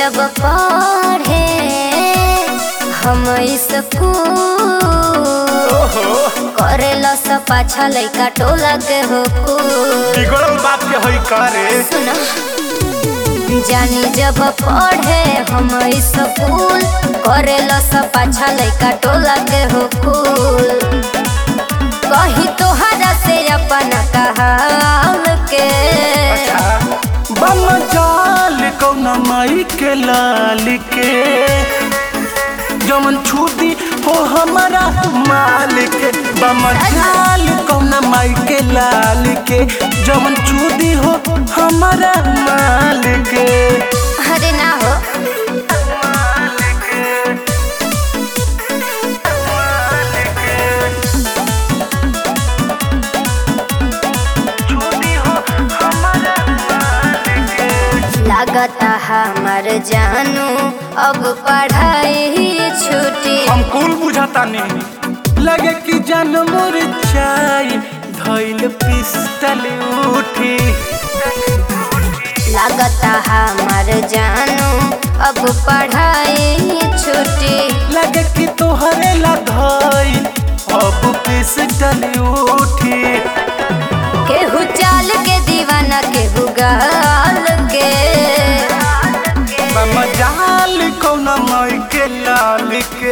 जब पढ़े हम स्कूल ओहो करेला सब पाछा लइका टोला के हो कुल बिगड़ल बात के होई करे सुना जानी जब पढ़े हम स्कूल करेला सब पाछा लइका टोला के हो कुल कही तोहरा से अपन कहाल के बम जाल कौना माई के लाल के जमन छूटी हो हमारा मालिक बम जाल कौना माई के लाल के जमन छूटी हो हमारा मालिक अरे ना हो छूटी हो हमारा लागता हमार जानू अब पढ़ाई छुटी हम कुल बुझाता नहीं लगे कि जान मोर चाय धैल पिस्टल उठी लागता हमार जानू अब पढ़ाई छुटी लगे कि तोहरे ला धैल अब पिस्टल उठी केहू चाल के दीवाना केहू गाल के मजाल कौना माई के लाल के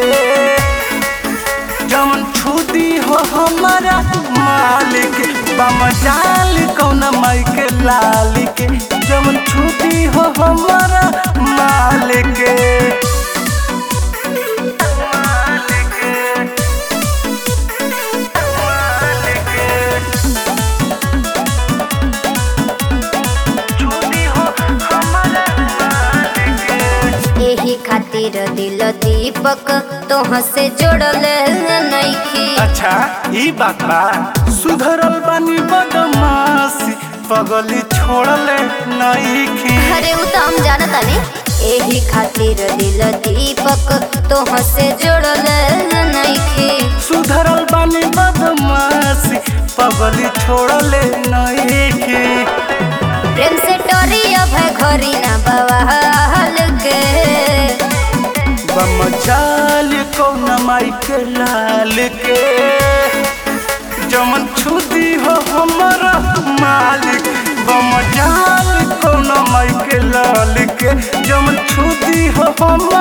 जमन छुदी हो हमारा मालिक बमजाल कौना माई के लाल के जमन छुदी हो हमारा मालिक छुदी हो हमारा मालिक यही खातिर दिल दीपक तोह से जोड़ल नइखी अच्छा ई बात बा सुधरल बानी बदमाशी पगली छोड़ले नईखी अरे उ तो हम जानत तानी यही खातिर दिल दीपक तोह से जोड़ल नइखी सुधरल बानी बदमाशी पगली छोड़ले नईखी प्रेम से टोरी अब है घरी ना बवाल के बमचाल कौन माई के लाल के जमन छुदी हो हमारा मालिक बमचाल कौन माई के लाल के जमन छुदी हो हम